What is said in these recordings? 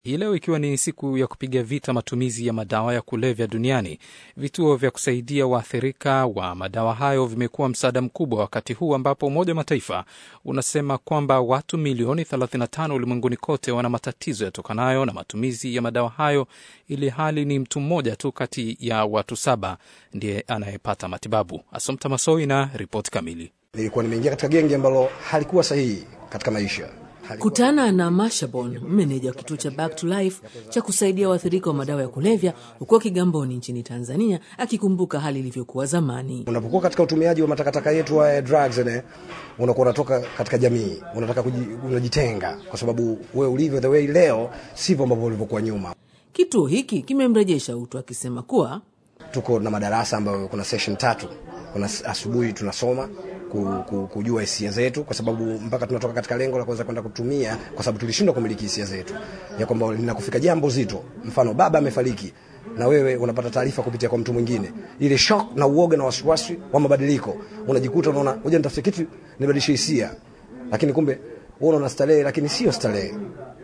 Hii leo ikiwa ni siku ya kupiga vita matumizi ya madawa ya kulevya duniani, vituo vya kusaidia waathirika wa madawa hayo vimekuwa msaada mkubwa, wakati huu ambapo Umoja wa Mataifa unasema kwamba watu milioni 35 ulimwenguni kote wana matatizo yatokanayo na matumizi ya madawa hayo, ili hali ni mtu mmoja tu kati ya watu saba ndiye anayepata matibabu. Asomta Masoi na ripoti kamili. Nilikuwa nimeingia katika genge ambalo halikuwa sahihi katika maisha. Kutana na Mashabon, meneja wa kituo cha Back to Life cha kusaidia waathirika wa madawa ya kulevya huko Kigamboni nchini Tanzania, akikumbuka hali ilivyokuwa zamani. Unapokuwa katika utumiaji wa matakataka yetu haya drugs, ne unakuwa unatoka katika jamii, unataka unajitenga, kwa sababu wewe ulivyo the way leo sivyo ambavyo ulivyokuwa nyuma. Kituo hiki kimemrejesha utu, akisema kuwa tuko na madarasa ambayo kuna session tatu. Kuna asubuhi tunasoma kujua hisia zetu, kwa sababu mpaka tunatoka katika lengo la kuweza kwenda kutumia, kwa sababu tulishindwa kumiliki hisia zetu, ya kwamba linakufika jambo zito, mfano baba amefariki na wewe unapata taarifa kupitia kwa mtu mwingine, ile shock na uoga na wasiwasi wa mabadiliko, unajikuta unaona ngoja nitafute kitu nibadilishe hisia, lakini kumbe wewe unaona starehe, lakini sio starehe.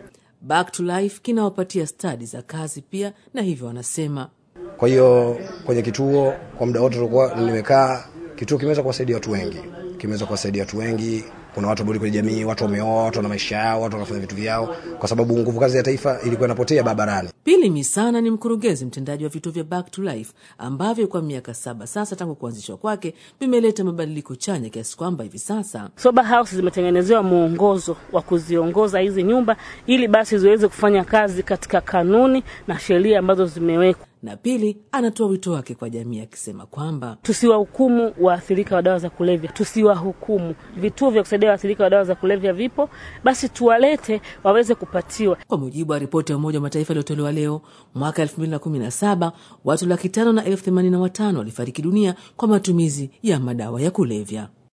Back to Life kinawapatia stadi za kazi pia, na hivyo wanasema. Kwa hiyo kwenye kituo kwa muda wote tulikuwa nimekaa kituo kimeweza kuwasaidia watu wengi, kimeweza kuwasaidia watu wengi. Kuna watu ambao kwenye jamii, watu wameoa, watu wana maisha yao, watu wanafanya vitu vyao, kwa sababu nguvu kazi ya taifa ilikuwa inapotea barabarani. Pili Misana ni mkurugenzi mtendaji wa vituo vya Back to Life ambavyo kwa miaka saba sasa tangu kuanzishwa kwake vimeleta mabadiliko chanya kiasi kwamba hivi sasa sober house zimetengenezewa mwongozo wa kuziongoza hizi nyumba ili basi ziweze kufanya kazi katika kanuni na sheria ambazo zimewekwa na pili anatoa wito wake kwa jamii akisema kwamba tusiwahukumu waathirika wa dawa za kulevya, tusiwahukumu. Vituo vya kusaidia waathirika wa dawa za kulevya vipo, basi tuwalete waweze kupatiwa. Kwa mujibu wa ripoti ya Umoja wa Mataifa iliyotolewa leo, mwaka 2017 watu laki tano na elfu themanini na watano walifariki dunia kwa matumizi ya madawa ya kulevya.